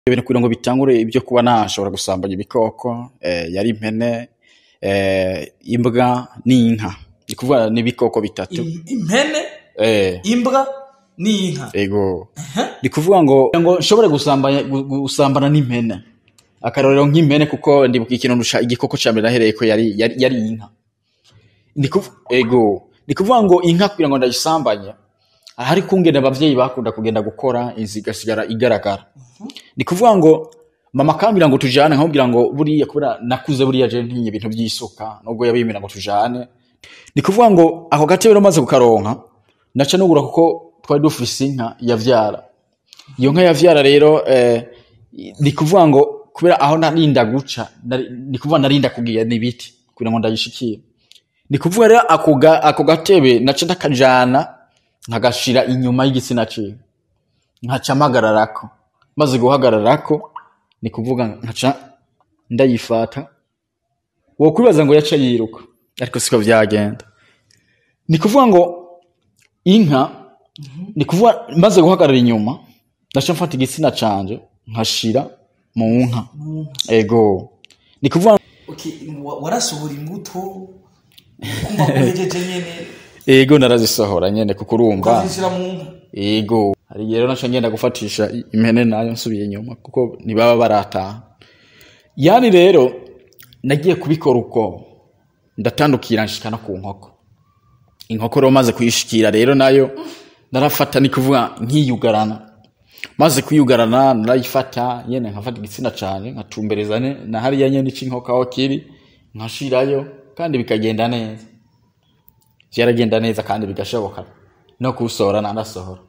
ibintu kugira ngo bitangure ibyo kuba nashobora gusambanya ibikoko eh, yari impene eh, imbwa n'inka ni kuvuga n'ibikoko bitatu I- impene eh, imbwa n'inka ego ni kuvuga ngo kugira ngo nshobore gusambanya gu- gusambana n'impene akarorero nk'impene kuko ndibuka ikintu ndusha igikoko ca mbere nahereye ko yari yari, yari inka ni kuv- ego ni kuvuga ngo inka kugira ngo ndayisambanye hari kungena abavyeyi bakunda kugenda gukora inzu igasigara igaragara ni kuvuga ngo mama akambwira ngo tujane nkamubwira ngo buriya kubera nakuze buriya je ntinye ibintu by'isuka nubwo yabimira ngo tujane ni kuvuga ngo ako gatebe maze kukaronka naca nugura kuko twari dufise inka yavyara iyo nka yavyara rero eh, ni kuvuga ngo kubera aho narinda guca nari- ni kuvuga narinda kugira n'ibiti kugira ngo ndayishikire ni kuvuga rero ako ga- ako gatebe naca ndakajana nkagashira inyuma y'igitsina ciwe nkaca mpagararako maze guhagararako ni kuvuga nkaca ndayifata wokwibaza ngo yaca yiruka ariko siko vyagenda ni kuvuga ngo inka ni kuvuga maze guhagarara inyuma ndaca mfata igitsina canje nkashira mu nka ego ni kuvuga okay, wa- warasohora imbuto kumva ko uhejeje nyene ego narazisohora nyene kuko urumva ukazishira mu nka ego hari igihe rero naca ngenda gufatisha impene nayo nsubiye inyuma kuko ntibaba barataha yani rero nagiye kubikora uko ndatandukira nshika no ku nkoko inkoko rero maze kuyishikira rero nayo narafata ni kuvuga nkiyugarana maze kuyugarana narayifata nyene nkafata igitsina cane nkatumbereza ne- na hariya nyene c'inkoko aho kiri nkashirayo kandi bikagenda neza vyaragenda neza kandi bigashoboka no kuwusohora nanasohora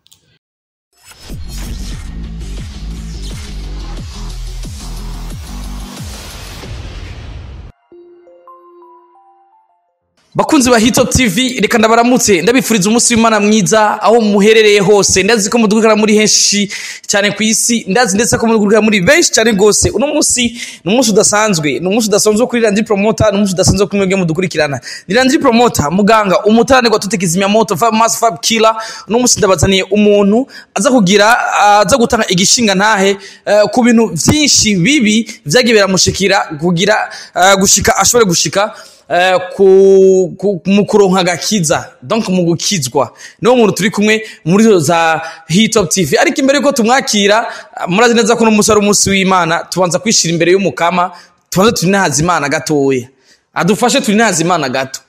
bakunzi ba hitop tv reka ndabaramutse ndabifuriza umunsi w'imana mwiza aho muherereye hose ndazi ko mudukurikira muri henshi cyane ku isi ndazi ndetse ko mudukurikira muri benshi cyane rwose uno munsi ni umunsi udasanzwe ni umunsi udasanzwe wo kuri randiri promota ni umunsi udasanzwe wo kuri mwebwe mudukurikirana ni randiri promota muganga umutananirwa tutekizimya moto fab mass fab killer uno munsi ndabazaniye umuntu aza kugira aza gutanga igishinga ntahe eh, ku bintu byinshi bibi vyagiye biramushikira kugira eh, gushika ashobore gushika eh, ku, ku, mu kuronka agakiza donc mu gukizwa niwo muntu turi kumwe muri zo za hitop tv ariko imbere yuko tumwakira ah, murazi neza ko n'umunsi ari umunsi w'imana tubanza kwishira imbere y'umukama tubanze turi nahaza imana gatoya adufashe turi nahaza imana gato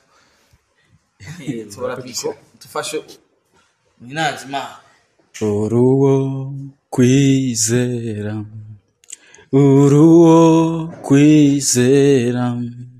dufashe turi nahaza imana uruwo kwizera uruwo kwizera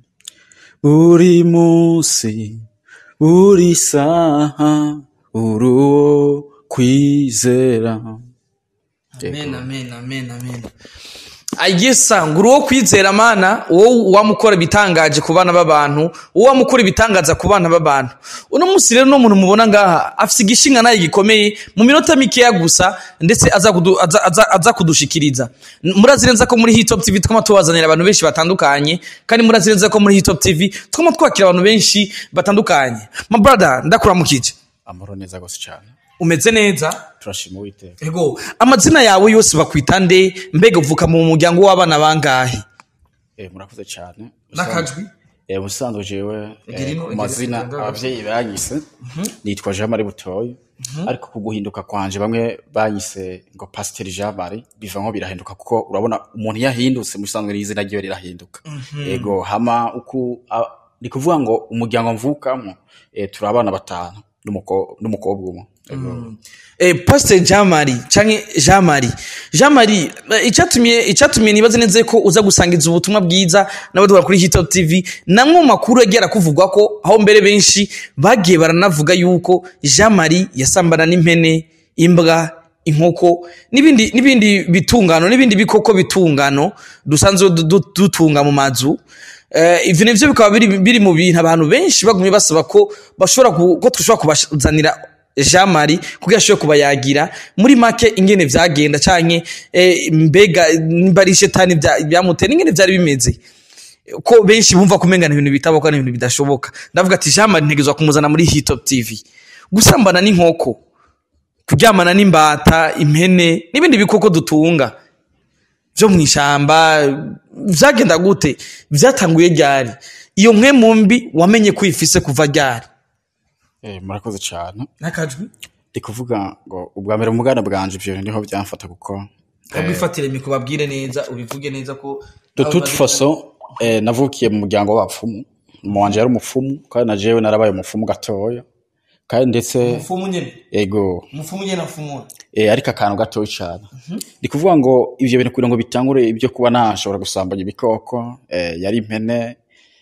buri munsi buri saha uruwo kwizera amen amen amen amen ayesa ngo uri uwo kwizera mana wowe wamukora ibitangaje ku bana b'abantu wowe wamukora ibitangaza ku bana b'abantu uno munsi rero n'umuntu mubona ngaha afite igishinga nayo gikomeye mu minota mikeya gusa ndetse aza kudu- aza- aza- aza kudushikiriza murazi neza ko muri hitop tv twama tubazanira abantu benshi batandukanye kandi murazi neza ko muri hitop tv twama twakira abantu benshi batandukanye ma brother ndakuramukije amahoro neza gose cyane umeze neza turashima uwiteka Ego, amazina yawe yose bakwita nde mbega uvuka mu muryango w'abana bangahe eh, murakoze cyane n'akajwi Eh, ubusanzwe jewe Egira eh, ino- ku egira- mazina egira- abavyeyi banyise nitwa Jean Marie Butoyi ariko ku guhinduka kwanje bamwe banyise ngo Pasteur Jean Marie biva nko birahinduka kuko urabona umuntu yahindutse mu bisanzwe n'izina ryiwe rirahinduka yego hama uku a- ni kuvuga ngo umuryango mvukamo eh, turi abana batanu n'umuko- n'umukobwa umwe Yego. eh, pastor jean marie canke jean marie jean marie eh, icatumye icatumye nibaze neza ko uza gusangiza ubutumwa bwiza nabo dukora kuri hitop tv namwe mu makuru yagiye arakuvugwa ko aho mbere benshi bagiye baranavuga yuko jean marie yasambana n'impene imbwa inkoko n'ibindi n'ibindi bitungano n'ibindi bikoko bitungano dusanzwe du- du- dutunga mu mazu Eh, ivyo nivyo bikaba biri, biri mu bintu abantu benshi bagumye basaba ko bashobora ku- ko dushobora kubazanira Jean Marie kugira ashobore kubayagira muri make ingene vyagenda canke eh, mbega nimba ari shetani vya- vyamutera ingene vyari bimeze ko benshi bumva kumengana ibintu bitaboka n'ibintu bidashoboka ndavuga ati Jean Marie ntegezwa kumuzana muri Hitop TV gusambana n'inkoko kuryamana n'imbata impene n'ibindi bikoko dutunga vyo mw'ishamba vyagenda gute vyatanguye ryari iyo mpwemu mbi wamenye ko uyifise kuva ryari Eh, murakoze cyane n'akajwi ndi kuvuga ngo ubwa mbere mu bwana bwanje ivyo bintu niho byamfata kuko kabwifatire mikro babwire neza ubivuge neza ko de toute façon eh, navukiye mu muryango w'abapfumu mama wanje yari umupfumu kandi na jewe narabaye umupfumu gatoya kandi ndetse umufumu nyene ego umufumu nyene afumura eh, ariko akantu gatoya cyane ndi kuvuga ngo ivyo bintu kugira ngo bitangure ibyo kuba nashobora gusambanya ibikoko eh, yari impene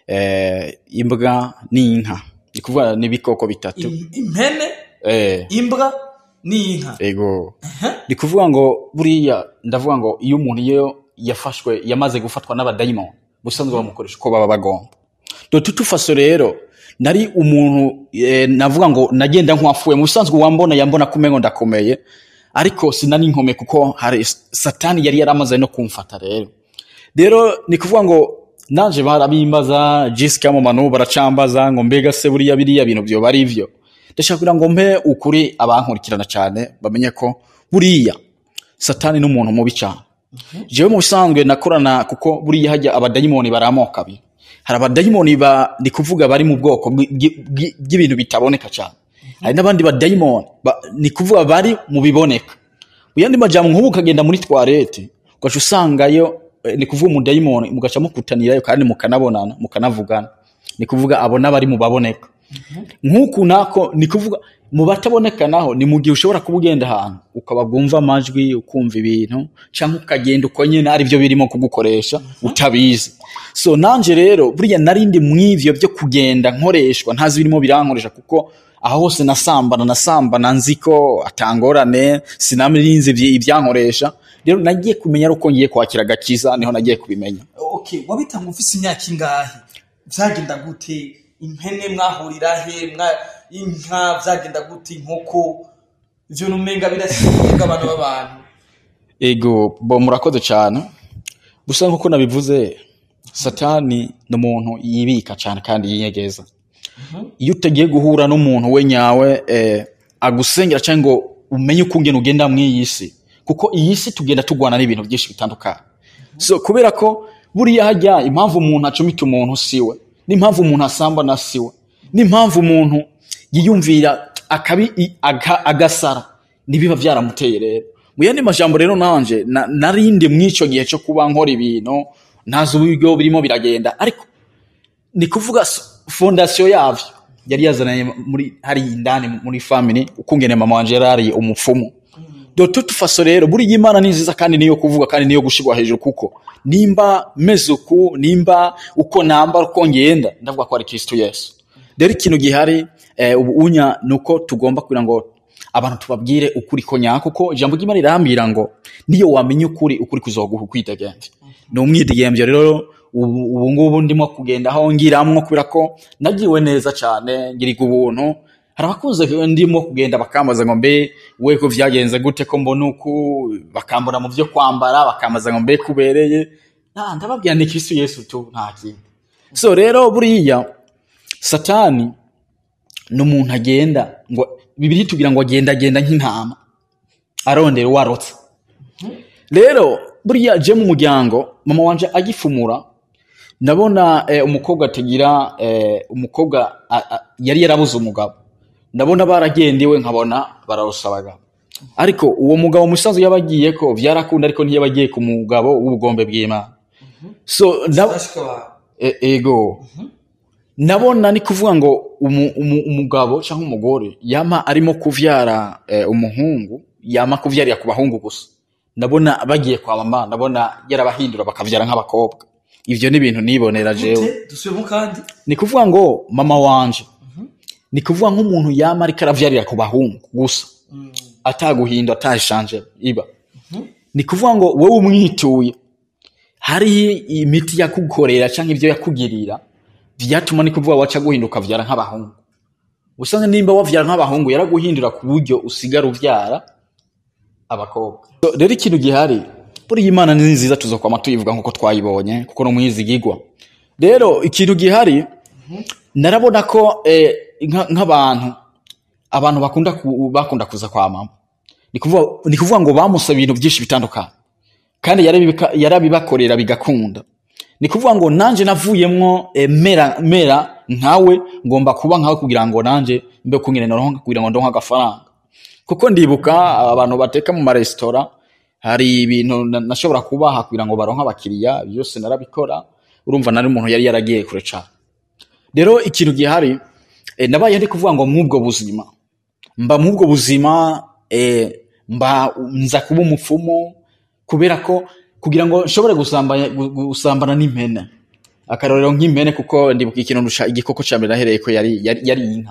eh, imbwa n'inka ndi kuvuga n'ibikoko bitatu Im- impene eh, imbwa n'inka ego ni kuvuga ngo buriya ndavuga ngo iyo umuntu iyo yafashwe yamaze gufatwa n'abadayimoni busanzwe bamukoresha uko baba bagomba dotu tufaso rero nari umuntu eh, navuga ngo nagenda nk'uwafuye mu bisanzwe wambona yambona kumengo ndakomeye ariko sinari nkome kuko hari satani yari yaramaze no kumfata rero rero ni kuvuga ngo nanje barabimbaza jisika mu manu baracambaza ngo mbega se buriya biriya bintu byoba ari ivyo ndashaka kugira ngo mpe ukuri abankurikirana cyane bamenye ko buriya satani n'umuntu mubi cyane jewe mu bisanzwe nakorana kuko buriya hajya abadayimoni bari amoko abiri hari abadayimoni ba ndi kuvuga bari mu bwoko bwi- bwi- bwi- bw'ibintu bitaboneka cyane hari n'abandi badayimoni ba- ni kuvuga bari mu biboneka mu yandi majambo nk'ubu ukagenda muri twarete ugaca usangayo eh, ni kuvuga umudayimoni mugaca mukutanirayo kandi mukanabonana mukanavugana ni kuvuga abo n'abari mu baboneka nk'uku nako ni kuvuga mu bataboneka naho ni mu gihe ushobora kuba ugenda ahantu ukaba bwumva amajwi ukumva ibintu cyangwa ukagenda uko nyine ari byo birimo kugukoresha utabizi so nanje rero buriya narindi mw'ivyo byo kugenda nkoreshwa ntazi birimo birankoresha kuko aho hose nasambana nasambana nzi ko atangorane sinamirinzi ibyankoresha rero nagiye kumenya ari uko ngiye kwakira agakiza niho nagiye kubimenya okay wabitanga ufise imyaka ingahe vyagenda gute impene mwahurira he mwa inka vyagenda gute inkoko ivyo numenga birasiga abantu b'abantu ego bo murakoze cyane gusa nk'uko nabivuze satani ni umuntu yibika cyane kandi yinyegeza iyo utagiye guhura n'umuntu we nyawe eh, agusengera cyangwa ngo umenye uko ungena ugenda mu iyi si kuko iyi si tugenda tugwana n'ibintu byinshi bitandukanye so kubera ko buriya hajya impamvu umuntu acumita umuntu siwe n'impamvu umuntu asambana siwe n'impamvu umuntu yiyumvira akabi i- aga- agasara nibiba byaramuteye rero mu yandi majambo rero nanje na- narindi mw'ico gihe cyo kuba nkora ibintu ntazi uburyo birimo biragenda ariko ni kuvuga s- fondasiyo yavyo yari yazananye muri hari indani muri family ukungene mama wanje yari ari umupfumu de toute façon rero buriya imana ni nziza kandi niyo kuvuga kandi niyo gushirwa hejuru kuko nimba meze uku nimba uko nambara uko ngenda ndavuga ko ari kristo yesu rero ikintu gihari eh, ubu unya ni uko tugomba kugira ngo abantu tubabwire ukuri ko nyako kuko ijambo ry'imana rirambwira ngo niyo wamenya ukuri ukuri kuzoguha ukwidegemvya ni umwidegemvyo rero ubu ubu ngubu ndimo kugenda aho ngiramwo kubera ko nagiwe neza cyane ngiriga ubuntu hari abakunze ndimo kugenda bakambaza ngo mbe we ko vyagenze gute ko mbona uku bakambona mu vyo kwambara bakambaza ngo mbe kubereye na ndababwira ni kristo yesu tu nta kindi so rero buriya satani ni umuntu agenda ngo bibiri tugira ngo agenda agenda nk'intama arondera uwarotse rero buriya je mu muryango mama wanje agifumura ndabona eh, umukobwa atagira eh, umukobwa a- a- yari yarabuze umugabo ndabona baragendewe nkabona bararosa abagabo ariko uwo mugabo musaza yabagiye ko vyarakunda ariko ntiyabagiye ku mugabo w'ubugombe bw'imana so ndab- Bashika abantu. E- ego nabona ni kuvuga ngo umu, umu, umugabo cyangwa umugore yama arimo kuvyara eh, umuhungu yama kuvyarira ku bahungu gusa ndabona bagiye kwa mama ndabona yarabahindura bakavyara nk'abakobwa ivyo ni ibintu nibonera jewe Gute? dusubiremo kandi ni kuvuga ngo mama wanje ni kuvuga nk'umuntu yama ariko aravyarira ku bahungu gusa ataguhinda atashanje iba ni kuvuga ngo wowe umwituye hari imiti yakukorera cyangwa ibyo yakugirira vyatuma ni kuvuga waca guhinduka vyara nk'abahungu usanga nimba wavyara nk'abahungu yaraguhindura ku buryo usigara uvyara abakobwa So, rero ikintu gihari buriya imana ni nziza tuzokwama tuyivuga nk'uko twayibonye kuko no mwizigigwa rero ikintu gihari narabona ko eh, nka- nk'abantu abantu bakunda ku, bakunda kuza kwa mama ni kuvuga ni kuvuga ngo bamusaba ibintu byinshi bitandukanye kandi yarabibika- yarabibakorera bigakunda ni kuvuga ngo nanje navuyemwo eh, mera mera nkawe ngomba kuba nkawe kugira ngo nanje mbe kungene noronka kugira ngo ndonke agafaranga kuko ndibuka abantu bateka mu maresitora hari ibintu na- nashobora kubaha kugira ngo baronke abakiriya byose narabikora urumva nari umuntu yari yaragiye kure cane rero ikintu gihari eh, nabaye ndi kuvuga ngo mw'ubwo buzima mba mw'ubwo buzima eh, mba nza kuba umupfumu kubera ko kugira ngo nshobore gusambanya gu- gusambana n'impene akarorero nk'impene kuko ndibuka ikintu ndusha igikoko ca mbere nahereye ko yari yari, yari inka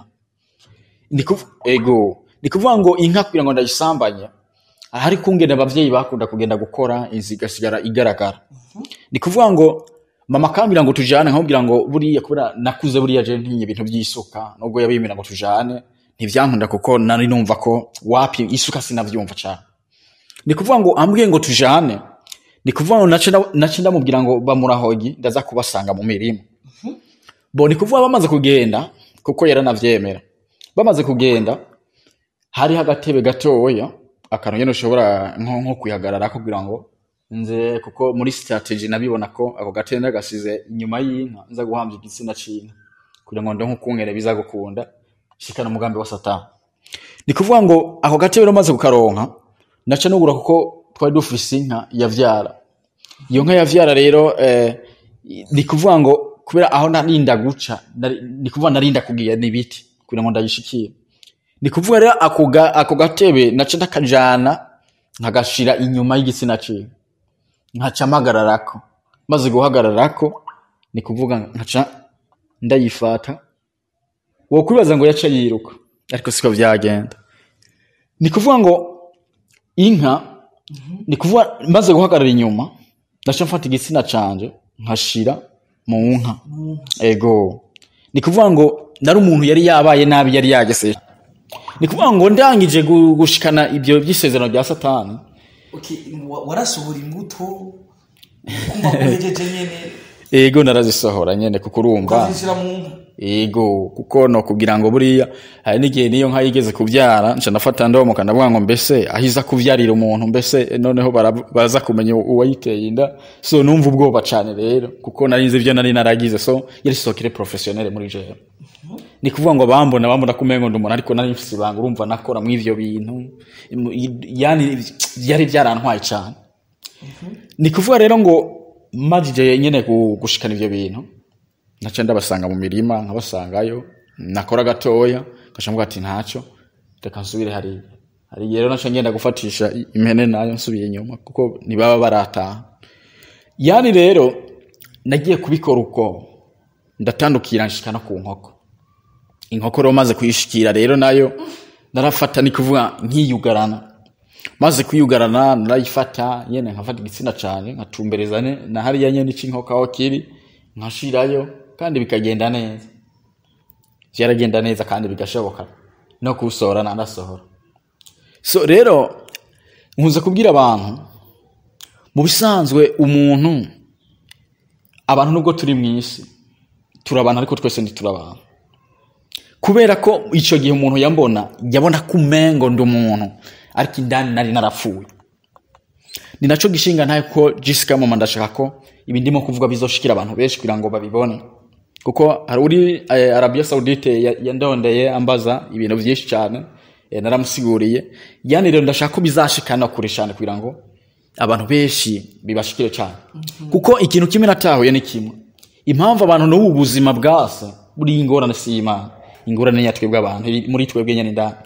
ni kuv- ego ni kuvuga ngo inka kugira ngo ndayisambanye ahari kungene abavyeyi bakunda kugenda gukora inzu igasigara igaragara ni kuvuga ngo mama akambwira ngo tujane nkamubwira ngo buriya kubera nakuze buriya je ntinye ibintu by'isuka nubwo yabimira ngo tujane ntivyankunda kuko nari numva ko wapi isuka sinavyumva cane ni kuvuga ngo ambwiye ngo tujane ni kuvuga ngo nace nda- nace ndamubwira ngo bamurahogi ndaza kubasanga mu mirima bo ni kuvuga bamaze kugenda kuko yaranavyemera bamaze kugenda hariho agatebe gatoya akantu nyene ushobora nko, nko kwihagarara kugira ngo nze kuko muri strategy nabibona ko ako gatebe ndagasize inyuma y'inka nza guhambya igitsina c'inka kugira ngo ndonke ukungere biza gukunda shikana umugambi wa satani ni kuvuga ngo ako gatebe rero maze kukaronka naca nugura kuko twari dufise inka yavyara iyo nka yavyara rero eh, ni kuvuga ngo kubera aho narinda guca nari- ni kuvuga narinda kugira n'ibiti kugira ngo ndayishikire ni kuvuga rero ako ga- ako gatebe naca ndakajana nkagashira inyuma y'igitsina ciwe nkaca mpagararako maze guhagararako ni kuvuga nkaca ndayifata wokwibaza ngo yaca yiruka ariko siko vyagenda ni kuvuga ngo inka ni kuvuga maze guhagarara inyuma ndaca mfata igitsina canje nkashira mu nka ego ni kuvuga ngo nari umuntu yari yabaye nabi yari yagese ni kuvuga ngo ndangije gu- gushikana ibyo by'isezerano rya satani warasohora imbuto kumva ko uhejeje nyene ego narazisohora nyene kuko urumva ukazishyira mu nka ego kuko no kugira ngo buriya hari n'igihe niyo nka yigeze kubyara nca nafata ndomoka ndavuga ngo mbese ahiza kuvyarira umuntu mbese noneho bara- baza kumenya uwayiteye inda so numva ubwoba cane rero kuko nari nzi ivyo nari naragize so yari sokere professionnel muri jewe ni kuvuga ngo bambona bambona ko umengo ndi umuntu ariko nari mfise ibanga urumva nakora mu ivyo bintu Mu- yani byari byarantwaye cane ni kuvuga rero ngo majije nyene gu- gushikana ivyo bintu naca ndabasanga mu mirima nkabasangayo nakora gatoya ngaca mvuga ati ntaco reka nsubire hariya hari igihe rero naca ngenda gufatisha i- impene nayo nsubiye inyuma kuko ntibaba barataha yani rero nagiye kubikora uko ndatandukira nshika no ku nkoko inkoko rero maze kuyishikira rero nayo narafata ni kuvuga nkiyugarana maze kwiyugarana narayifata nyene nkafata igitsina cane nkatumbereza ne- na hariya nyene c'inkoko aho kiri nkashirayo kandi bikagenda neza vyaragenda neza kandi bigashoboka no kuwusohora nanasohora so rero nkunze kubwira abantu mu bisanzwe umuntu abantu nubwo turi mu isi turi abantu ariko twese ntituri abantu kubera ko icyo gihe umuntu yambona yabona ko umengo ndi umuntu ariko indani nari narapfuye ni nacyo gishinga ntayo ko jisica mama ndashaka ko ibi ndimo kuvuga bizoshikira abantu benshi kugira ngo babibone kuko hari uri eh, arabiya saudite ya- yandondeye ambaza ibintu byinshi cyane eh, naramusiguriye yani rero ndashaka ko bizashikana kure cyane kugira ngo abantu benshi bibashikire cyane kuko ikintu kimwe natahuye ni kimwe impamvu abantu n'ubu buzima bwase buriya ingorane si imana ingorane ya twebwe abantu iri muri twebwe nyine indani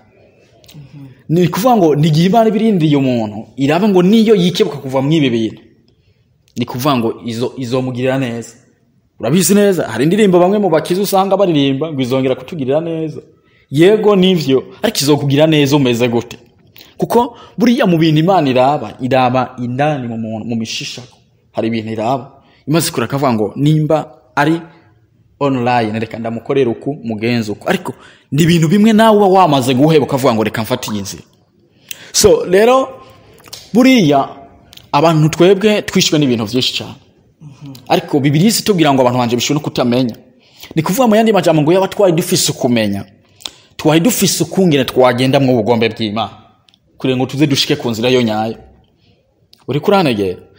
ni kuvuga ngo ni igihe imana ibirindiriye umuntu iraba ngo niyo yikebuka kuva mu ibi bintu ni kuvuga ngo izo izomugirira neza urabizi neza hari indirimbo bamwe mu bakizi usanga baririmba ngo izongera kutugirira neza yego nivyo ariko izokugirira neza umeze gute kuko buriya mu bintu imana iraba iraba indani mu muntu mu mishisha hari ibintu iraba imaze kure akavuga ngo nimba ari online reka ndamukorera uku mugenzi uku ariko ni ibintu bimwe nawe uba wamaze guheba ukavuga ngo reka mfate iyi nzira so rero buriya abantu twebwe twishwe n'ibintu byinshi cyane ariko bibiri si tubwira ngo abantu banje bishwe no kutamenya ni kuvuga mu yandi majambo ngo yaba twari dufise ukumenya twari dufise ukungene twagenda mu bugombe bw'imana kugira ngo tuze dushike ku nzira yo nyayo uri kuranegera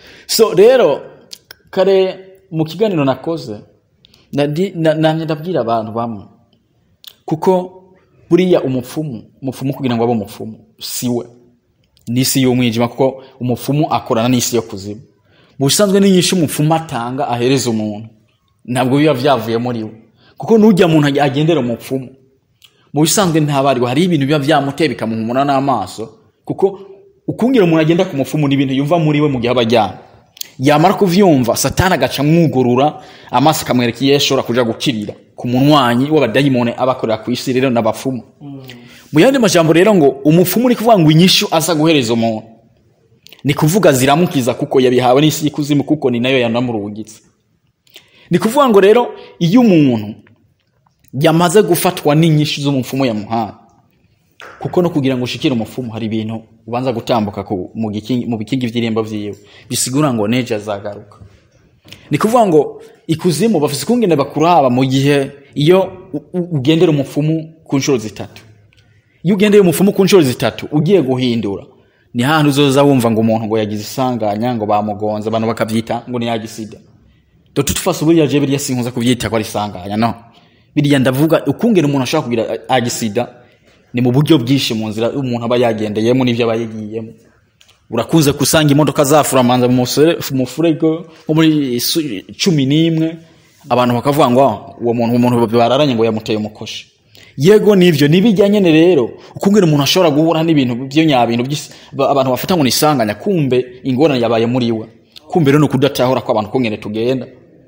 so rero kare mu kiganiro nakoze nadi- na- namye ndabwira abantu bamwe kuko buriya umupfumu umupfumu kugira ngo abe umupfumu siwe n'isi y'umwijima kuko umupfumu akorana n'isi yo kuzimu mu bisanzwe n'inyinshi umupfumu atanga ahereza umuntu ntabwo biba byavuye muri we kuko n'ujya muntu ag- agendera umupfumu mu bisanzwe ntabariwe hari ibintu biba byamuteye bikamuhumura n'amaso kuko ukungira umuntu agenda ku mupfumu ni ibintu yumva muri we mu gihe aba aryamye yamara kuvyumva satani agaca amwugurura amaso akamwereka iyo ashobora kuja gukirira ku munwanyi w'abadayimoni aba akorera ku isi rero n'abapfumu mu yandi majambo rero ngo umupfumu ni kuvuga ngo inyishu aza guhereza umuntu ni kuvuga ziramukiza kuko yabihawe n'isi y'ikuzimu kuko ni nayo yanamurungitse ni kuvuga ngo rero iyo umuntu yamaze gufatwa n'inyinshi z'umupfumu yamuhaye kuko no kugira ngo ushikire umupfumu hari ibintu ubanza gutambuka ku- mu gikingi- mu bikingi vy'irembo vyiwe bisigura ngo neje azagaruka ni kuvuga ngo ikuzimu bafise ukungene bakuraba mu gihe iyo u- u- ugendera umupfumu ku nshuro zitatu iyo ugendeye umupfumu ku nshuro zitatu ugiye guhindura ni hahandi uzoza wumva ngo umuntu ngo yagize isanganya ngo bamugonze abantu bakavyita ngo ni yagisida do tutufase buriya je biriya sinkuza kuvyita ko ari isanganya no biriya ndavuga ukungene umuntu ashobora kugira a- agisida ni mu buryo bwinshi mu nzira umuntu aba yagendeyemo n'ivyo aba yagiyemo urakunze kusanga imodoka zafuramanza mu musere- mu mufurego nko muri su- cumi n'imwe abantu bakavuga ngo "Ah, uwo muntu umuntu bararanye ngo yamuteye umukoshi yego nivyo nibijyanye ne rero ukungene umuntu ashobora guhura n'ibintu byo nyabintu by'isi- ba- abantu bafata ngo nisanganya kumbe ingorane yabaye muri we kumbe rero ni ukudatahura ko abantu kungene tugenda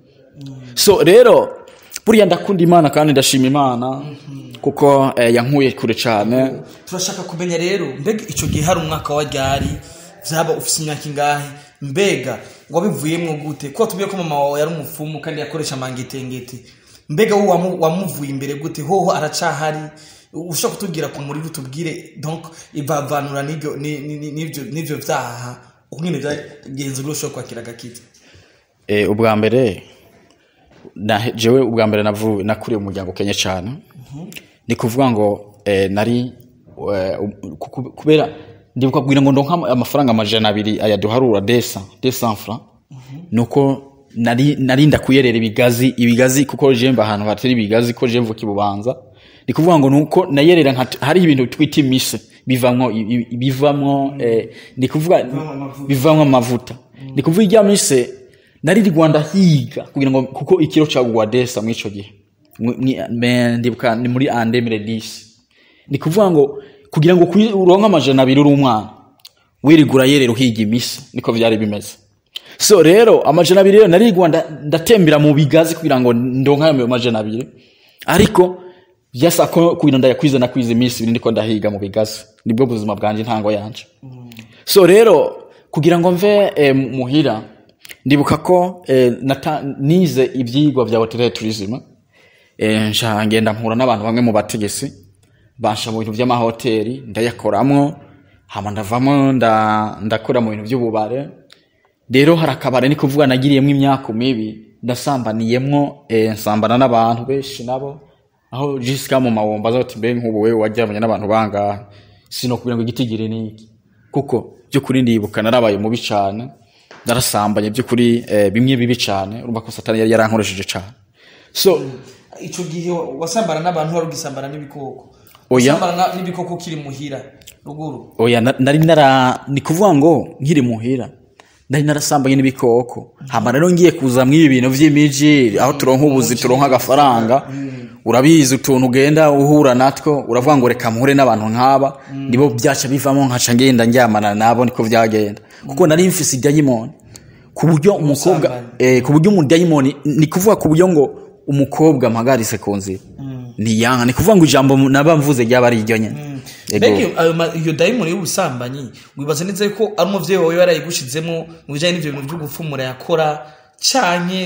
so rero buriya ndakunda imana kandi ndashima imana kuko eh, yankuye kure cyane turashaka kumenya rero mbega icyo gihe hari umwaka wa ryari byaba ufite imyaka ingahe mbega wabivuyemo gute ko tubwiye ko mama wawe yari umupfumu kandi yakoresha amangetengete mbega wowe wamu- wamuvuye imbere gute hoho aracahari ushobora kutubwira ku muriro utubwire donc ivavanura n'ibyo ni- ni- ni- n'ibyo n'ibyo byaha ukungene byagenze uri ushobora kwakira agakita Eh, ubwa mbere na jewe ubwa mbere navuye nakuriye mu muryango ukenye cyane ni kuvuga ngo eh, nari eh, um, ku- kubera ndibuka kugira ngo ndonka amafaranga amajana abiri ayaduharura desa desa francs nuko nari nari ndakuyerera ibigazi ibigazi kuko je mba ahantu hatari ibigazi ko je mvuka ibubanza ni kuvuga ngo nuko nayerera nka hari ibintu twita imise bivamwo i- i- bivamwo eh, ni kuvuga bivamwo amavuta ni kuvuga ijya mise nari i Rwanda higa kugira ngo kuko ikiro cagugwa desa muri ico gihe Mwi- mwi- me- ndibuka ni muri ande miredisi ni kuvuga ngo kugira ngo kwi- uronke amajana abiri uri umwana wirigura yerera uhiga imisi niko vyari bimeze so rero amajana abiri rero narigwa nda- ndatembera mu bigazi kugira ngo ndonke ayo majana abiri ariko vyasa ko kugira ndayakwize nakwize iminsi ibiri ndiko ndahiga mu bigazi nibwo buzima bwanje intango yanje so rero kugira ngo mve eh, muhira ndibuka ko eh, nata- nize ivyigwa vya hoteli tourism eh, nca ngenda mpura n'abantu bamwe mu bategesi bansha mu bintu vy'amahoteli ndayakoramwo hama ndavamo nda- ndakora mu bintu vy'ububare rero hari akabare ni kuvuga nagiriyemwo imyaka mibi ndasambaniyemwo eh, nsambana n'abantu benshi nabo aho jisika mu mawomba aza ati mbe nk'ubu wewe waryamanye n'abantu bangahe sinokubwira ngo igitigiri ni iki kuko by'ukuri ndibuka narabaye mubi cane narasambanye by'ukuri eh, bimwe bibi cane urumva ko satani yari yarankoresheje cane so icyo gihe wasambana n'abantu wari ugisambana n'ibikoko Oya. wasambana na- n'ibikoko ukiri muhira ruguru oya na- nari nara ni kuvuga ngo nkiri muhira nari narasambanye n'ibikoko hama rero ngiye kuza mw'ibi bintu vy'imiji aho turonka ubuzi turonka agafaranga urabizi utuntu ugenda uhura natwo uravuga ngo reka mpure n'abantu nk'aba nibo byaca bivamo nkaca ngenda njyamana nabo niko vyagenda kuko nari mfise idayimoni ku buryo umukobwa Ubusambanyi. eh, ku buryo umudayimoni ni kuvuga ku buryo ngo umukobwa mpagarise ku nzira ntiyanka ni kuvuga ngo ijambo naba mvuze ryaba ari iryo nyene Ego. mbega iyo- ayo ma- iyo dayimoni y'ubusambanyi wibaza neza ko ari umuvyeyi wawe yarayigushizemo mu bijanye n'ivyo bintu vyo gupfumura yakora canke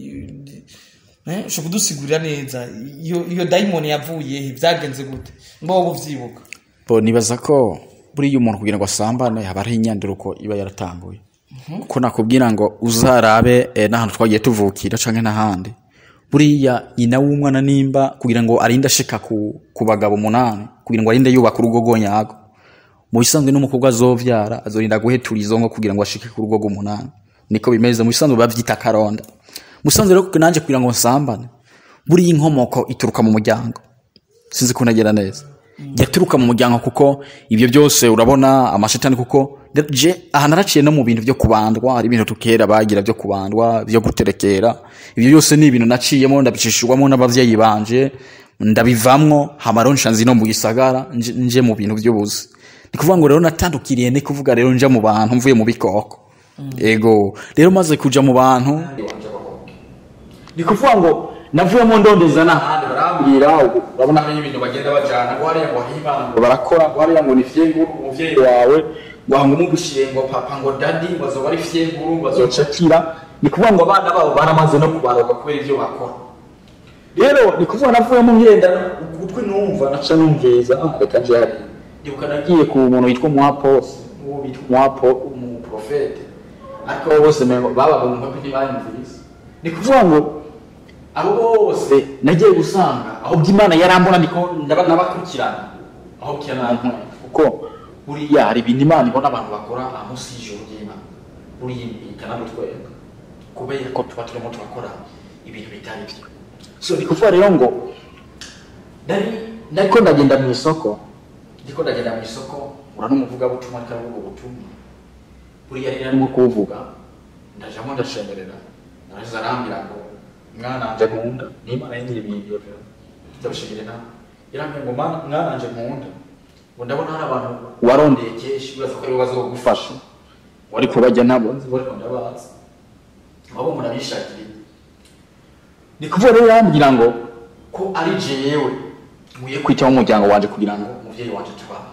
ni- eh, ushobora kudusigurira neza iyo iyo dayimoni yavuye he vyagenze gute mba wowe uvyibuka bo nibaza ko buriya umuntu kugira ngo asambane haba hariho inyanduruko iba yaratambuye kuko nakubwira ngo uzarabe eh, n'ahantu twagiye tuvukira canke n'ahandi buriya nyina w'umwana nimba kugira ngo arinde ashika ku, ku bagabo umunani kugira ngo arinde yubaka urugo rwonyago mu bisanzwe n'umukobwa azovyara azorinda guhetura izo ngo kugira ngo ashike ku rugo rw'umunani niko bimeze mu bisanzwe bavyita karonda musanzwe rero nanje kugira ngo nsambane buriya inkomoko ituruka mu muryango sinzi ko nagera neza yaturuka mu muryango kuko ibyo byose urabona amashitani kuko je aha naraciye no mu bintu byo kubandwa hari ibintu tukera bagira byo kubandwa byo guterekera ibyo byose ni ibintu naciyemo ndabicishurwamo n'abavyeyi banje ndabivamwo hamaronsha nzi no mu gisagara nje, nje mu bintu by'ubuzi ni kuvuga ngo rero natandukiriye ni kuvuga rero nja mu bantu mvuye mu bikoko ego rero maze kuja mu bantu ni kuvuga ngo navuyemo ndondeza n'ahandi barambwira ubu urabona hari ibintu bagenda bajana ngo hariya ngo himana ngo barakora ngo hariya ngo ni fyenguru umuvyeyi wawe ngo hanga umugushiye ngo papa ngo dadi ngo azoba ari fyenguru ngo azocakira ni kuvuga ngo abana babo baramaze no kubaroga kubera ivyo bakora rero ni kuvuga navuyemo ngenda ugutwi numva naca numviriza ah, reka nje hariya ndibuka nagiye ku muntu witwa umuhapose uwo bitwa umuhapo umuprofete ariko abo bose mengo babaga mu mpapi ntibanyumviriza ni kuvuga ngo abo bose nagiye gusanga aho by'imana yarambona ndiko ndaba nabakurikirana aho byanantwe kuko buriya hari ibintu imana ibona abantu bakora amunsi y'ijoro ry'imana buriya ikanadutwenga kubera ko tuba turimo turakora ibintu bitari byo so ni kuvuga rero ngo nari nariko ndagenda mu isoko ndiko ndagenda mu isoko ura n'umuvugabutumwa ariko aravuga ubutumwa buriya rero arimo kuvuga ndajamo ndashemerera naraza arambwira ngo mwana nje nkunda n'imana yingira ibintu ndabishimira nawe yarambwira ngo "Mwana- mwana nje nkunda ngo ndabona hari abantu warondeye kenshi bibaza ko aribo bazogufasha wari kubajya nabo nzi bari ndabazi abo murabishakira ni kuvuga rero yarambwira ngo ko ari jewe nkwiye kwitaho umuryango wanje kugira ngo umuvyeyi wanje tubaho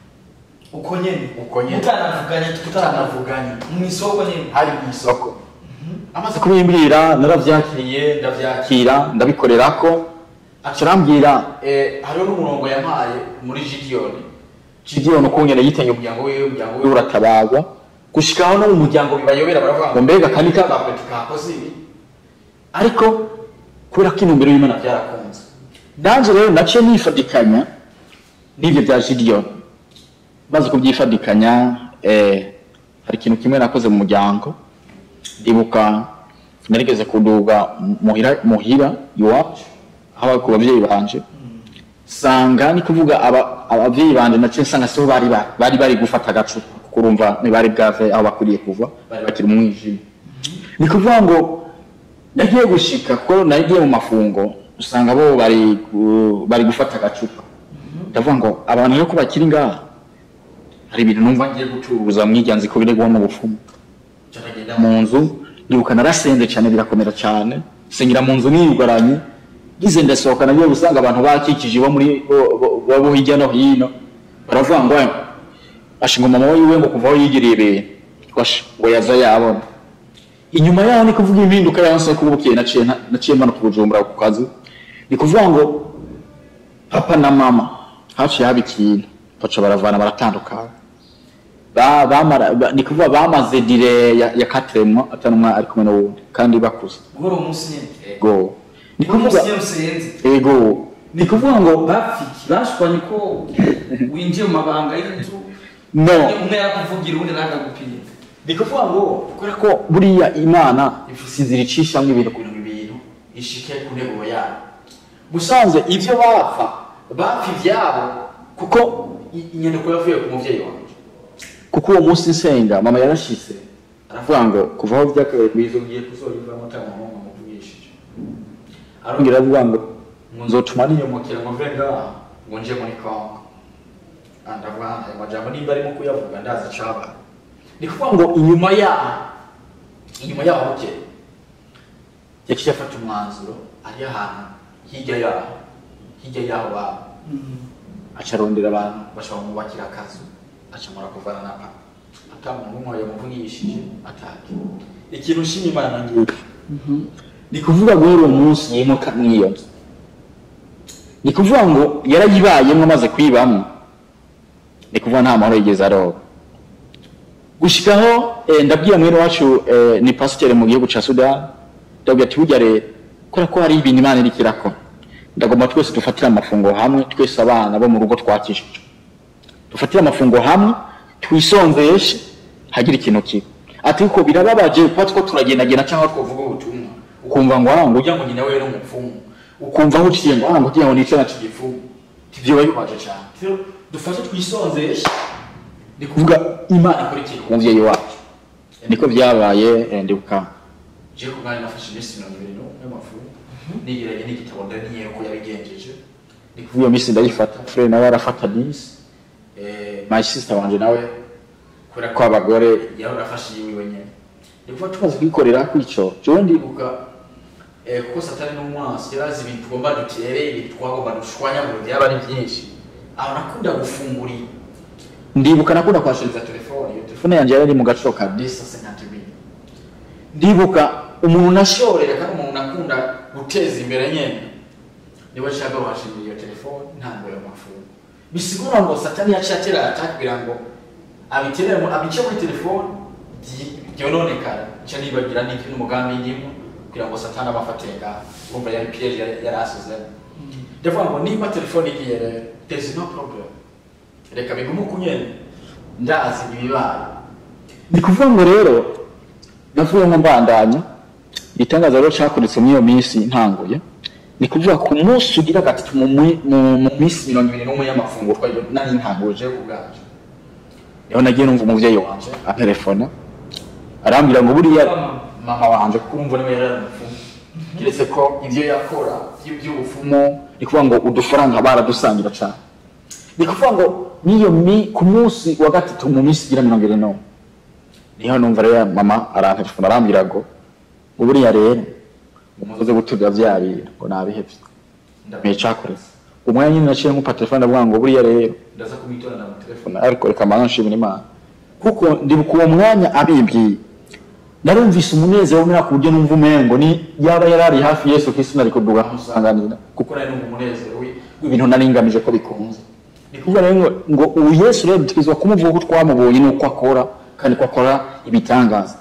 uko nyene uko nyene mutanavuganye tutanavuganye mu isoko nyene hari mu isoko amaze kubimbwira naravyakiriye ndavyakira ndabikorerako aca arambwira eh, hariho n'umurongo yampaye muri gidiyoni gidiyoni ukungene yitanye umuryango wiwe umuryango wiwe uratabagwa gushikaho no mu muryango bibayobera baravuga ngo mbega kani kagapeti kakoze ibi ariko kubera ko intumbero y'imana byarakunze nanje rero naciye nifadikanya n'ivyo bya gidiyoni maze kubyifadikanya eh, hari ikintu kimwe nakoze mu muryango ndibuka narigeze kuduga muhira muhira iwacu aho ku babyeyi banje sanga ni kuvuga aba- abavyeyi banje naciye nsanga sibo bari ba- bari bari gufata agacupa kuko urumva ntibari bwave aho bakwiriye kuva bari bakiri mu mwijima ni kuvuga ngo nagiye gushika kuko nagiye mu mafungo usanga bo bari gu- bari gufata agacupa ndavuga ngo abantu rero ko bakiri ngaha hari ibintu numva ngiye gucuruza mwijyanzi ko biregwa mu bufumu ndagenda mu nzu ndibuka narasenze cyane birakomera cyane sengera mu nzu niyugaranye ngize ndasohoka nagiye gusanga abantu bakikije bo muri bo- bo- bo bo hirya no hino baravuga ngo "Eh, asha ngo mama wiwe ngo kuva aho yigiriye ibintu Washa, ngo yaza yabona inyuma yaho ni kuvuga impinduka yanse kuba bukeye naciye nta- naciye manuka ubujumbura ku kazi ni kuvuga ngo papa na mama haciye haba ikintu baca baravana baratandukana ba, bamara, ba, ni kuvuga bamaze dire ya, ya katremwa atari umwe ari kumwe n'uwundi kandi bakuze guhora umunsi nyene ego ni uwo munsi kuvuga nyene usenze ego ni kuvuga ngo bafiki bashwanye ko winjiye mu mabanga y'inzu no umwe yarakuvugira uwundi nakagupima ni kuvuga ngo kubera ko buriya imana ifise inzira icishamo ibintu kugira ngo ibintu ishike ku ntego yayo musanze ibyo bapfa bapfa ivyabo kuko i- inyandiko yavuye ku muvyeyi wanje kuko uwo munsi nsenga mama yarashise aravuga ngo kuva aho vyakabaye kwiza ugiye kuzoyivamo ata muntu muvugishije arongera aravuga ngo ngo nzotuma niyomokera ngo mve ngaha ngo nje muri kongo Ah, ndavuga ayo majambo nimba arimo kuyavuga ndazi icabaye ni kuvuga ngo inyuma yaho inyuma yaho buke yaciye afata umwanzuro ari ahantu hirya yaho hirya yaho baba aca arondera abantu bashobora kumubakira akazu aca mura kuvana na papa ata muntu umwe yamuvugishije atake ikintu nshima imana ngiki ni kuvuga guhera uwo munsi yimuka mw'iyo nzu ni kuvuga ngo yarayibayemo amaze kuyibamo ni kuvuga nta mahoro yigeze aroba gushikaho eh, ndabwira mwene wacu eh, ni pasiteri mu gihugu ca sudani ndabwira ati burya rero kubera ko hari ibintu imana iriko irakora ndagomba twese dufatire amafunguro hamwe twese abana bo mu rugo twakishije dufatire amafunguro hamwe twisonzeshe hagira ikintu kiba ati ko birababaje kuba two turagendagenda cyangwa twavuga ubutumwa ukumva ngo ah ngo ujya ngo nyina we yari umupfumu ukumva aho uciye ngo ah ngo ugiye ngo nice na kigipfumu ivyo biba bibabaje cyane rero dufashe twisonzeshe ni kuvuga imana ikora ikintu ku muvyeyi wacu niko byabaye eh, ndibuka je ku bwari nafashe iminsi mirongo ibiri n'umwe y'amafu nigiranye n'igitabo daniel ko yabigenjeje ni kuvuga iyo minsi ndayifata frere nawe arafata disi eh, my sister wanje nawe kubera ko abagore yari arafashe yiwe nyene ni kuvuga tumaze kuyikorera kwico jewe ndibuka eh, kuko satani n'umwansi yari azi ibintu tugomba dutere ibintu twagomba dushwanyagura byaba ari byinshi aho nakunda gufungurira ndibuka nakunda kwashiriza telefone iyo telefone yanjye yari iri mu gaciro ka 10 50 ndibuka umuntu nashorera kandi umuntu nakunda guteza imbere nyene niwe nshaka washimira iyo telefone ntabwo yo mafungo bisigura ngo satani yaciye atera attack kugira ngo abiterere mu abice muri telefone byi- byononekara nca nibagira n'iki n'umugambi ndimo kugira ngo satani abafate ngaho urumva yari piège yari yari asizemo ndavuga ngo niba telefone igiye rero there is no problem reka bigume uko nyene ndazi ibibaye ni kuvuga ngo rero navuye ngo mbandanya igitangaza rero cyakoretse muri iyo minsi ntanguye ni kuvuga ku munsi ugira gatatu mu mi- mu- mu minsi mirongo ibiri n'umwe y'amafunguro twayo nari ntanguje ubwaje niho nagiye numva umuvyeyi wanje antelefona arambwira ngo buriya mama wanje kuko urumva niwe yari ari umupfumu keretse ko ivyo yakora vy- vy'ubupfumu ni kuvuga ngo udufaranga baradusangira cane ni kuvuga ngo n'iyo mi ku munsi wa gatatu mu minsi igira mirongo ibiri n'umwe niho numva rero mama arantelefona arambwira ngo ngo buriya rero ngo muze guturira vya bintu ngo nabihevye ndamenye cakoretse umwanya nyine naciye nkupa telefone ndavuga ngo buriya rero ndaza kumwitora na telefone ariko reka mbanza nshimira imana kuko ndibuka uwo mwanya abimbwiye narumvise umunezero w'umwaka ku buryo numva umengo ni yaba yarari hafi yesu kristo nari kuduga nkamusanganira kuko nari numva umunezero wi- w'ibintu nari ngamije ko bikunze ni kuvuga rero ngo- ngo ubu yesu rero dutegerezwa kumuvuga ko twamubonye n'uko akora kandi ko akora ibitangaza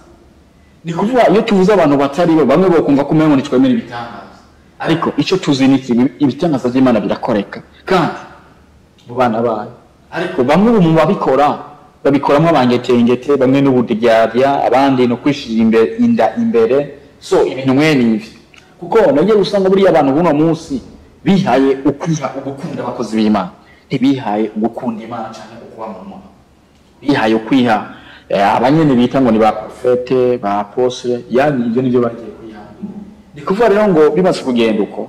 ni kuvuga iyo tuvuze abantu batari bo bamwe bokumva ko umengo ntitwemera ibitangaza ariko icyo tuzi ni iki ibitangaza by'imana birakoreka kandi mu bana bayo ariko bamwe ubu mu babikora babikoramo abangetengete bamwe n'ubudyarya abandi no kwishira imbere inda imbere so ibintu mwene ibi kuko nagiye usanga buriya abantu buno munsi bihaye ukwiha ugukunda abakozi b'imana ntibihaye ugukunda imana cyane ukuba mu muntu bihaye ukwiha eh, abanyene bita ngo ni ba profete ba apostle yani ibyo nibyo bagiye kwiha ni kuvuga rero ngo bimaze kugenda uko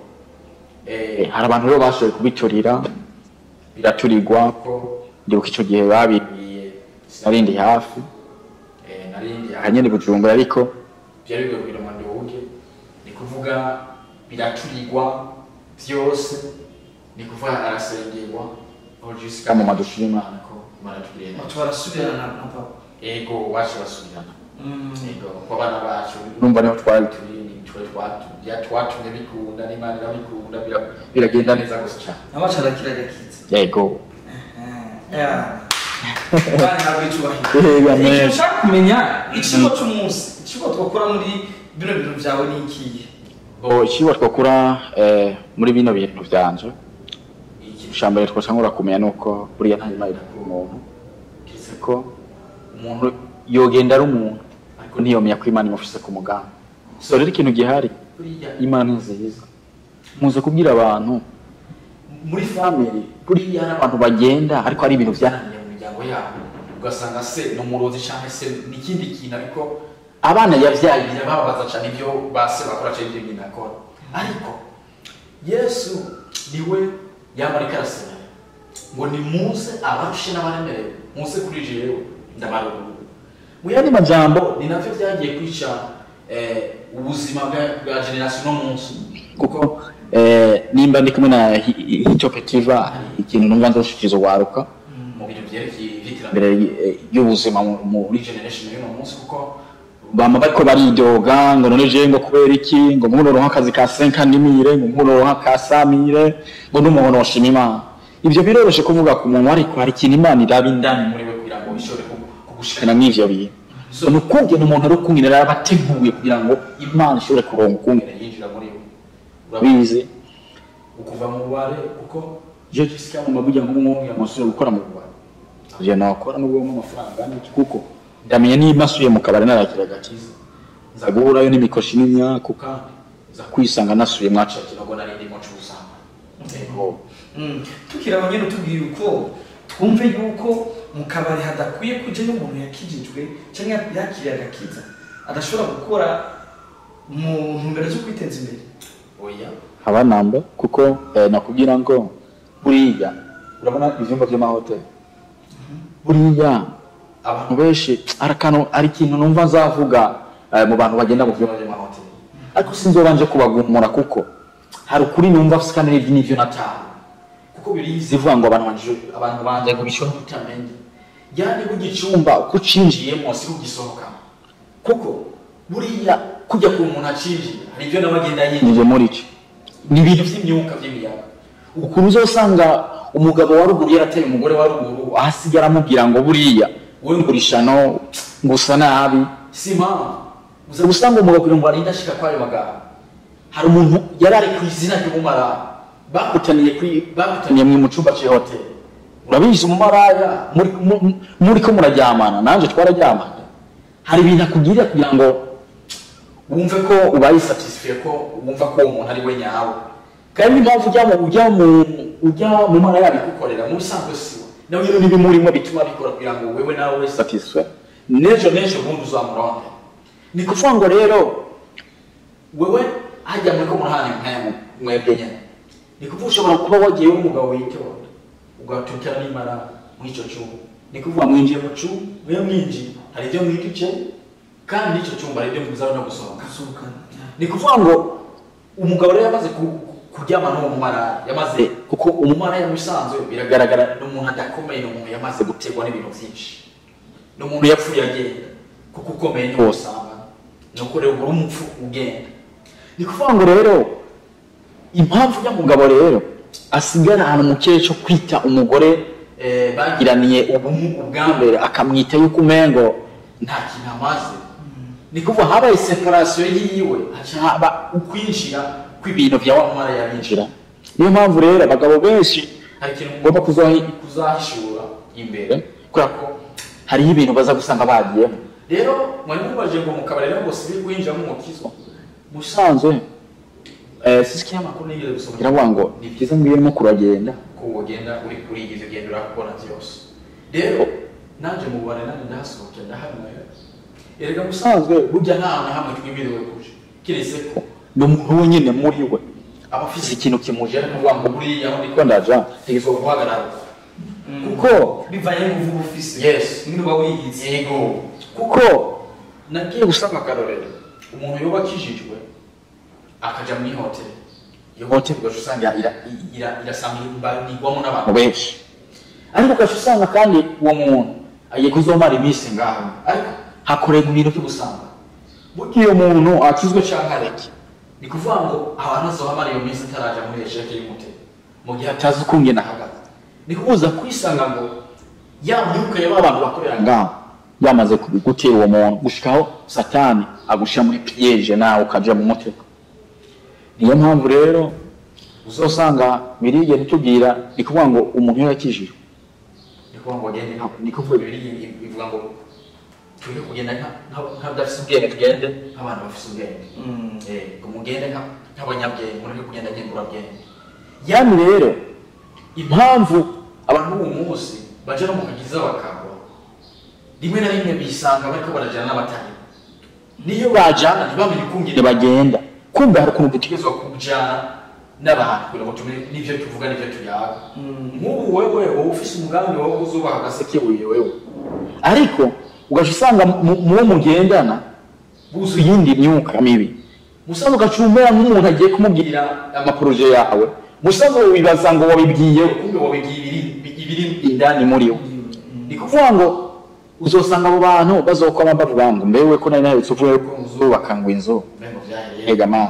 eh, hari abantu rero bashoboye kubiturira biraturirwa ko ndibuka icyo gihe babibwiye sinarindi hafi eh, narindi ahanyene bujumbura ariko byari bigoye kugira ngo ndiwuge ni kuvuga biraturirwa byose ni kuvuga arasengerwa aho jusika mu madushira imana ko imana tugirira neza tubarasubirana na papa ego wacu basubirana ego ko abana bacu numva niho twari turi twari twatu bya twatumye bikunda n'imana irabikunda bira- biragenda neza gusa cyane abacu arakiragakiza yego bana ntabwo icubahiro Yego, amen. ikintu ushaka kumenya ikigo cy'umunsi ikigo twakora muri bino bintu byawe ni ikihe Bo ikiba twakora eh, muri bino bintu byanje ikintu cya mbere twashobora kumenya ni uko buriya nta imana irakura umuntu keretse ko umuntu yogenda ari umuntu ariko ntiyomenya ko imana imufise ku mugambi so rero ikintu gihari buriya imana ni nziza muze kubwira abantu muri family buriya hari abantu bagenda ariko hari ibintu byananiye mu miryango yabo ugasanga se ni umurozi cyangwa se n'ikindi kintu ariko abana yabyaye birababaza cyane ibyo base bakora cyangwa ibyo nyina akora ariko yesu niwe yamarika arasenga ngo ni muze abarushe n'abaremerewe muze kuri jewe ndabaruhura mu yandi majambo ni navyo byagiye kwica eh, ubuzima bwa- bwa generasiyo no munsi kuko eh, nimba ndi kumwe na Hi- Hi- hito petiva hari ikintu numva nzoshikiriza waruka mu bintu byerekeye iby'iterambere eh, ry'ubuzima mu- muri generation y'uno munsi kuko bama bariko baridoga ngo none jewe ngo kubera iki ngo nkuroronka akazi ka senkanimire ngo nkuroronka ka samire ngo n'umuntu washima imana ivyo biroroshe kuvuga ku muntu ariko hari ikintu imana iraba indani muri we kugira ngo ishobore kugu- kugushikana mw'ivyo bintu so ni ukungena umuntu ari ukungena rero aba ateguye kugira ngo imana ishobore kuronka ukungena yinjira muri we urabizi ukuva mu bubare kuko je jisika mu mabuja nk'umwumwe amusubira gukora mu bubare je nakora n'ubwo mu amafaranga n'iki kuko ndamenye niba nsuye mu kabari narakira agakiza nza guhurayo n'imikoshi n'imyaku kandi nza kwisanga nasuye mwaca kinogo nari ndimo cusanga ego Mm. tukiri aho nyine tubwira uko twumve yuko mu kabari hadakwiye kujayo umuntu yakijijwe cyangwa yakiriye agakiza adashobora gukora mu ntumbero zo kwiteza imbere oya haba namba kuko eh, nakubwira ngo buriya urabona ivyumba vy'amahoteli buriya abantu benshi hari akantu hari ikintu numva nzavuga eh, mu bantu bagenda mu vyumba vy'amahoteli ariko sinzobanje kubagumura kuko hari ukuri numva afise kandi n'ivyo n'ivyo nataha kuko birizi ivuga ngo abantu banje abantu banje ngo bishobora kutamenye yani burya icumba uko ucinjiyemo si ugisohokamo kuko buriya kujya ku muntu acinjiye hari ibyo nawe agenda yinjije muri cyo ni ibintu by'imyuka by'imiyaga ukuru uzosanga umugabo wa ruguru yarateye umugore wa ruguru ahasigara aramubwira ngo buriya wowe ngurisha no ngo usa nabi si impamvu uza gusanga umugabo kugira ngo arinde ashika kwayo magambo hari umuntu yari ari ku izina ry'umumara bakutaniye kuri bakutaniye mu cyumba cy'ihoteli urabizi umumaraya muri mu- muri ko muraryamana nanjye twararyamana hari ibintu akubwirira kugira ngo wumve ko ubaye satisfiye ko wumva ko uwo muntu ari we nyawe kandi impamvu ujya mu ujya mu ujya mu mara yabikukorera mu bisanzwe siwe nawe nyine n'ibimurimo bituma bikora kugira ngo wewe nawe ube satisfait n'ejo n'ejo bundi uzamuronke ni kuvuga ngo rero wewe hajya muri ko murahana nkaya mwebwe nyine ni kuvuga ushobora kuba wagiye w'umugabo witonda ugatukira n'imara muri icyo cyumba ni kuvuga mwinjiye mu cyumba mwe mwinjiye hari ibyo mwiduce kandi n'icyo cyumba hari ibyo muzaba no gusohoka gusohokana ni kuvuga ngo umugabo rero yamaze ku- ku- kuryama n'uwo mumaraya yamaze kuko umumaraya mu bisanzwe biragaragara ni umuntu adakomeye ni umuntu yamaze guterwa n'ibintu byinshi ni umuntu yapfuye agenda kuko ukomeye ni wosanga ni uko rero uri umupfu ugenda ni kuvuga ngo rero impamvu nyamugabo rero asigara ahantu mu kirere cyo kwita umugore eh, bagiraniye ubumwe ubwa mbere akamwita yuko umengo nta kintu amaze ni kuvuga habaye separasiyo yiwe haca haba ukwinjira kw'ibintu bya wa mwana yabinjira niyo mpamvu rero abagabo benshi hari ikintu mugomba kuzahi- kuzahishura imbere kubera ko hariho ibintu baza gusanga bagiyemo rero mwari mubaje ngo mu kabari rero ngo si biri kwinjiramo umukizwa musanzwe eh, sisi kinyamakuru nigeze gusoma kiravuga ngo ni byiza mbwiye no kuragenda ko wogenda uri kuri ibyo ugenda urakora byose rero nanje mu bubare nanjye ndahasohokera ndahanywera erega musanzwe burya nta hantu na hamwe twimiriwe kuja kiretse ko ni umuntu wenyine muri we aba afise ikintu kimujera kuvuga ngo buriya aho ndiko ndaja ntegerezwa guhagarara kuko bivanye n'uvuga ufise Yes. nyine uba wiyizi yego kuko nagiye gusaba akarorero umuntu yoba akijijwe akaja muri hoteli iyo hoteli ugaca usanga ira- ira- irasanganirwamo n'abantu benshi ariko ugaca usanga kandi uwo muntu agiye kuzomara iminsi ngaho ariko hakorerwa ibintu by'ubusanga burya iyo muntu akizwe canke areke ni kuvuga ngo abantu azohamara iyo minsi ataraja muri esheke y'umutego mu gihe atazi ukungene ahagaze ni kubuza kwisanga ngo ya myuka y'aba bantu bakorera ngaho yamaze ku- gutera uwo muntu gushikaho satani agushira muri piyeje nawe ukaja mu mutego niyo mpamvu rero uzosanga birigera itubwira ni kuvuga ngo umuntu iyo yakijijwe ni kuvuga ngo agende nka- ni kuvuga bibiri bivuga ngo turi kugenda nka- nka- nk'abadafise ubwenge tugende nk'abantu bafise ubwenge Eh, ngo mugende nka- nk'abanyabwenge mureke kugenda ngenburabwenge yani rero impamvu abantu b'ubu munsi baja no mu kagiza bakagwa rimwe na rimwe bisanga bariko barajana n'abatari niyo bajana ntibamenye ukungene bagenda kumbe hari ukuntu dutegerezwa kujana n'abantu kugira ngo tumenye n'ivyo tuvuga n'ivyo tuyaga nk'ubu wewe wowe ufise umugambi wowe uzubaha agaseke wiwe wewe ariko ugaca usanga mu- muwo mugendana buzuye iyindi myuka mibi musanzwe ugaca umera nk'umuntu agiye kumubwira amaporoje yawe musanzwe wibaza ngo wabibwiye kumbe wabibwiye ibiri ibiri indani muri we ni kuvuga ngo uzosanga abo bantu bazokoma bavuga ngo mbewe ko nari nahetse uvuye ko uzubaka ngo inzu ega mana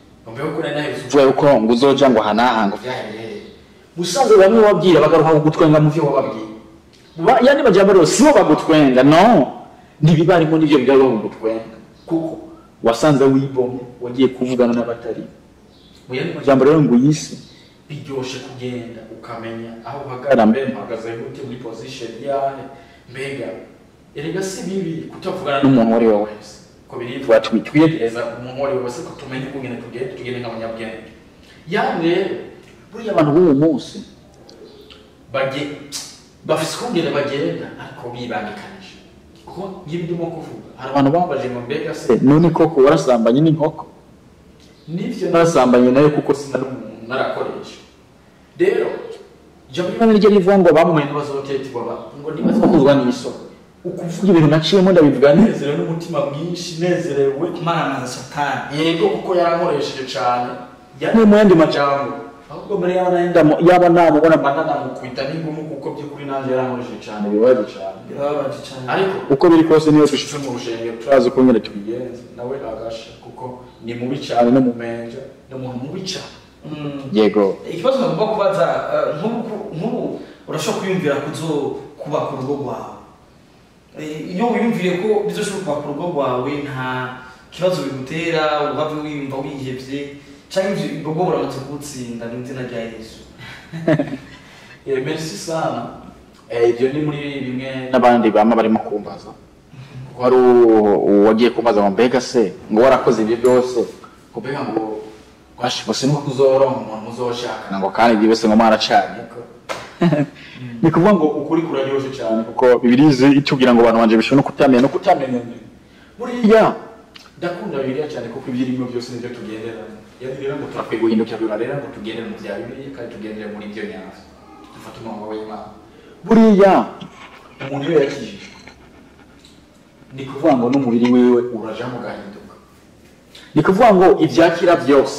uvuye ko ngo uzoja ngo hanaha ngo musanze bamwe babwira bagaruka kugutwenga mu vyo wababwiye Ba- yani bajya rero sibo bagutwenga no ntibibarimo n'ivyo bigaba bagutwenga kuko wasanze wibomye wagiye kuvugana n'abatari mu yandi majambo rero ngo iyi si biryoshe kugenda ukamenya aho uhagarara mbe mpagaze gute muri position yahe mbega erega si bibi kutavugana n'umuntu uwo ari we wese ko biribwa twiyegereza umuntu uwo ari we wese ko tumenye ukungene tugende tugende nk'abanyabwenge yani rero buriya abantu b'uwo munsi bage bafise ukungene bagenda ariko bibangikanije kuko ngibi ndimo kuvuga hari abantu bambaje ngo mbega se none koko warasambanye n'inkoko nivyo narasambanye nayo kuko sinari umuntu narakoresha rero ijambo ry'imana niryo rivuga ngo bamumenye ntibazotetirwa ba ngo ntibazokuzwa n'isoko ukuvuga ibintu naciyemo ndabivuga nezerewe n'umutima mwinshi nezerewe maramaza satani yego kuko yarankoresheje cyane yani mu yandi majambo ahubwo mbere yaba nayenda- yaba namubona mba nanamukubita n'ingumu kuko by'ukuri nanjye yarankoresheje cyane bibabaje cyane birababaje cyane ariko uko biri kose niyo dushitse mu rushengero turazi uko nyine tubigenza nawe agasha kuko ni mubi cyane no mu menja ni umuntu mubi cyane Mm. yego ikibazo nagomba kubaza eh, nk'ubu nk'ubu urashobora kwiyumvira kuzo kubaka urugo rwawe Eh, iyo wiyumviye ko bizoshobora kubaka urugo rwawe nta kibazo bigutera uhave wiyumva wihevye cyangwa ivyo ibikorwa buramaze kugutsinda mu izina rya yesu Eh, merci sana Eh, ibyo ni muri bimwe n'abandi bama barimo kumbaza kuko hari uwo- uwagiye kumbaza ngo mbega se ngo warakoze ibyo byose ngo mbega ngo twashibose nuko uzoronka umuntu uzoshakana ngo kandi ibyo byose ngo mwaracanye ni kuvuga ngo ukuri kuraryoshe cyane kuko bibirizi itubwira ngo abantu banje bishobora no kutamenya no kutamenya buriya ndakunda bibiliya cyane kuko ibyirimo byose nibyo tugenderamo yani rero ngo turakwiye guhindukira biba rero ngo tugendere mu bya bibiliya kandi tugendere muri ibyo nyazo dufate umurongo w'imana buriya umuntu iyo yakijijwe ni kuvuga ngo n'umubiri wiwe urajamo ugahinduka ni kuvuga ngo ibyakira byose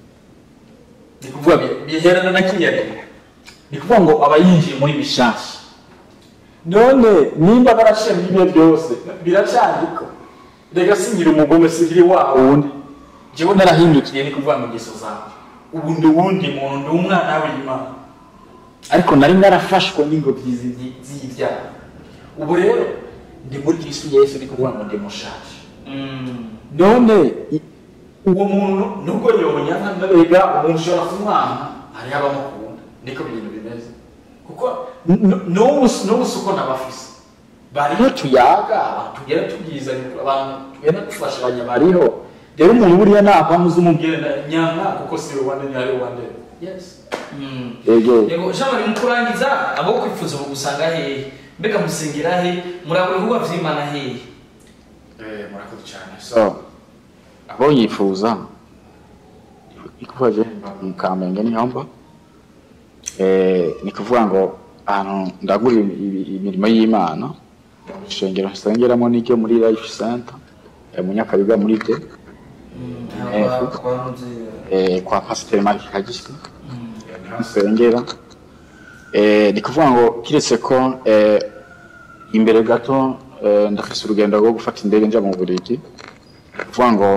ni kuvuga bi- biherana na kiriya gihe ni kuvuga ngo aba yinjiye muri bishasha none nimba baraciye muri ibyo byose biracyandika rega singira umugome singira wa wundi jewe narahindukiye ni kuvuga ngo ingeso zanjye ubu ndi uwundi muntu ndi umwana w'imana ariko nari narafashwe n'ingobyi z'i- z'ibyaha ubu rero ndi muri kristo yesu ni kuvuga ngo ndi mushaje none i- uwo muntu nubwo yonyana mbega umuntu ushobora kumwana hariho abamukunda niko ibintu bimeze kuko n- n- n'ubu n'ubu si uko nabafise bariho tuyaga abantu tugenda tubyizanye abantu tugenda dufashanya bariho rero umuntu buriya nakwamuza umubwire na nyanga kuko si rwanda ni ari rwanda yes yego yego jean marie mu kurangiza abo kwifuza ubu gusanga hehe mbega musengera he murabura ibikorwa vy'imana hehe Eh, murakoze cyane so abo yifuza ikuvaje mu kamenge niho mba Eh, ni kuvuga ngo ahantu ndagura ibi- ibi- imirimo y'imana ishengero nsengeramo n'iryo muri life center eh, mu nyakabiga muri de Eh, eh, kwa pasiteri marike kagiswi niho nsengera Eh, ni kuvuga ngo kiretse ko eh, imbere gato eh, ndafise urugendo rwo gufata indege nja mu Bubiligi ni kuvuga ngo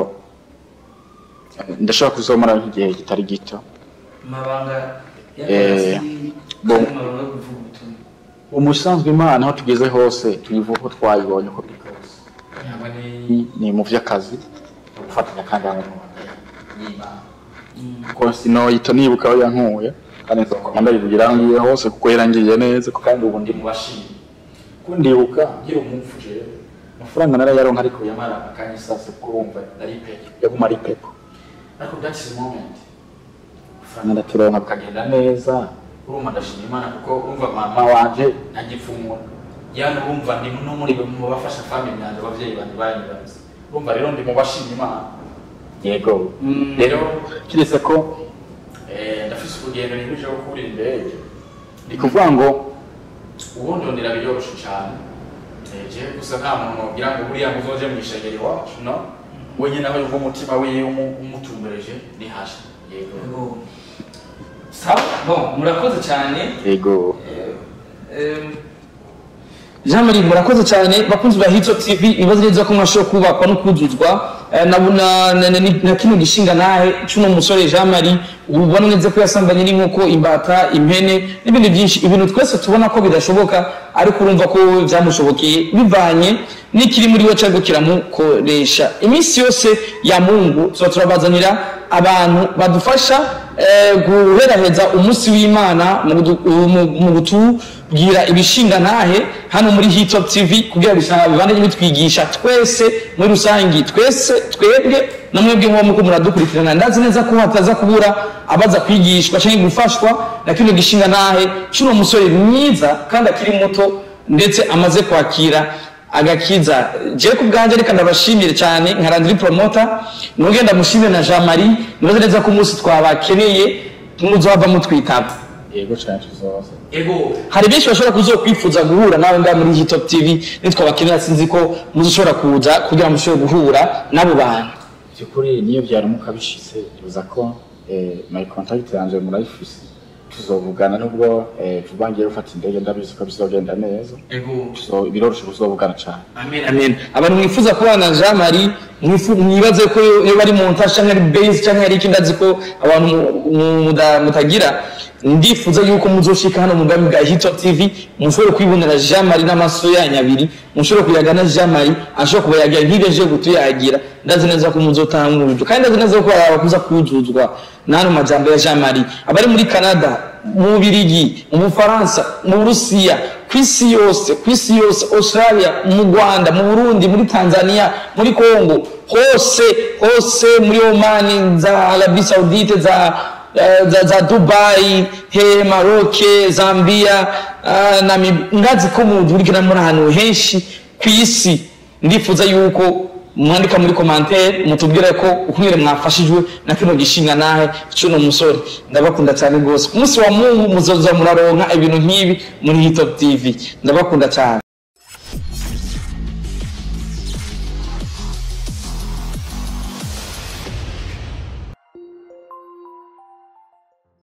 eh, ndashobora kuzomara nk'igihe kitari gito mabanga Eh, y'akazi bon. kandi mabanga yo kuvuga ubutumwa umusanzwe imana aho tugeze hose tuyivuga ko twayibonye uko biri kose yaba ni- ni mu vy'akazi no gufatanya kandi hamwe n'umwuga y'imana kuko sinoyita nibuka aho yankuye kandi nzokoma ndayivugira aho ngiye hose kuko yarangiriye neza ko kandi ubu ndi mu bashimye ko ndibuka ngira umupfu jewe amafaranga narayaronka ariko yamara akanya sasa kuko urumva nari pepe yaguma ari pepe ariko that's the moment amafaranga ndaturonka bikagenda neza urumva ndashima imana kuko urumva mama wanje ntagipfumura yani urumva ndi no muri mu bafasha family yanjye abavyeyi banje banyibaza urumva rero ndi mu bashima imana yego Mm. rero kiretse ko eh, ndafise urugendo nibuje rwo kurira indege ni kuvuga ngo ubundi ndondera biryoroshe cyane Eh, jewe gusa nta muntu wabwira ngo buriya ngo uzoje mu ishengero iwacu no wenyine nawe yumva umutima wiwe umu- umutumbereje ni hasha yego Yego. sawa bon murakoze cyane yego Em, Jean Marie murakoze cyane bakunzi ba Hito TV ibibazo neza ko mwashobora kubakwa no kuzuzwa Eh, na na, na, na, na kino gishinga nahe cuno musore Jean Marie ubona neza ko yasambanye n'inkoko imbata impene n'ibindi byinshi ibintu twese tubona ko bidashoboka ariko urumva ko byamushobokeye bivanye n'ikiri muri we cyangwa kiramukoresha iminsi yose ya Mungu tuba turabazanira abantu badufasha eh, guheraheza umunsi w'imana mu gudu- mu- mu gutu bwira ibishinga ntahe hano muri Hitop TV kugira bisanga bibandanye bitwigisha twese muri rusangi twese twebwe na mwebwe mwo muko muradukurikirana ndazi neza ko hataza kubura abaza kwigishwa cyangwa gufashwa na kino gishinga ntahe cuno musore mwiza kandi akiri muto ndetse amaze kwakira agakiza je ku bwanje reka ndabashimire cyane nka Landry Promoter nugenda mushimire na Jean Marie nibaze neza ko umunsi twabakeneye muzohava mutwitaba yego cyane tuzoza ego hari benshi bashobora kuzokwifuza guhura nawe ngaha muri Hitop TV nitwabakenera sinzi ko muzoshobora kuza kugira ngo mushobore guhura n'abo bantu byukuri niyo byaramuka bishitse bivuza ko eh, my contact yanje murayifise tuzovugana nubwo eh, vuba ngiye gufata indege ndabizi ko bizogenda neza ego so biroroshe kuzovugana cyane amen amen abantu mwifuza kubana na Jean Marie mwifu- mwibaze ko iyo bari mu ntasha cyangwa ari base cyangwa ari ikindi azi ko abantu mu- mu- muda- mutagira ndifuza yuko muzoshika hano mu bwami bwa Hitop TV mushobore kwibonera Jean Marie n'amaso yanyu abiri mushobore kuyaga na Jean Marie ashobora kubayagira nk'ibyo gutuyagira ndazi neza ko muzotanga uburyo kandi ndazi neza ko abakuza kuzuzwa n'ano majambo ya Jean Marie abari muri Canada mu Bubiligi mu Bufaransa mu Burusiya ku isi yose ku isi yose Australia mu Rwanda mu Burundi muri Tanzania muri Congo hose hose muri Oman za Arabie Saoudite za eh, za, za Dubai he Maroc Zambia uh, na ngazi ko mudurikira muri ahantu henshi ku isi ndifuza yuko mwandika muri commentaire mutubwire ko ukumwere mwafashijwe na kino gishinga nahe cuno musore ndabakunda cyane rwose ku munsi wa mungu muzoza muraronka ibintu nk'ibi muri Hitop TV ndabakunda cyane